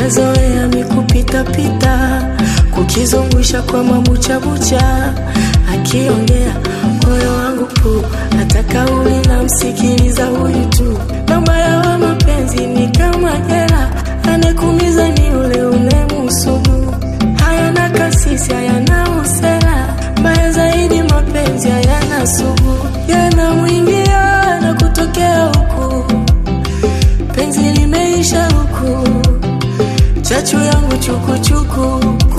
kazoea mikupitapita kukizungusha kwa mabuchabucha akiongea moyo wangu pu hata kauli na msikiliza huyu tu na mbaya wa mapenzi ni kama jela anekumiza ni ule unemusugu hayana kasisi hayana usela mbaya zaidi mapenzi hayana sugu yanamwingia na kutokea huku penzi limeisha huku chachu yangu chukuchuku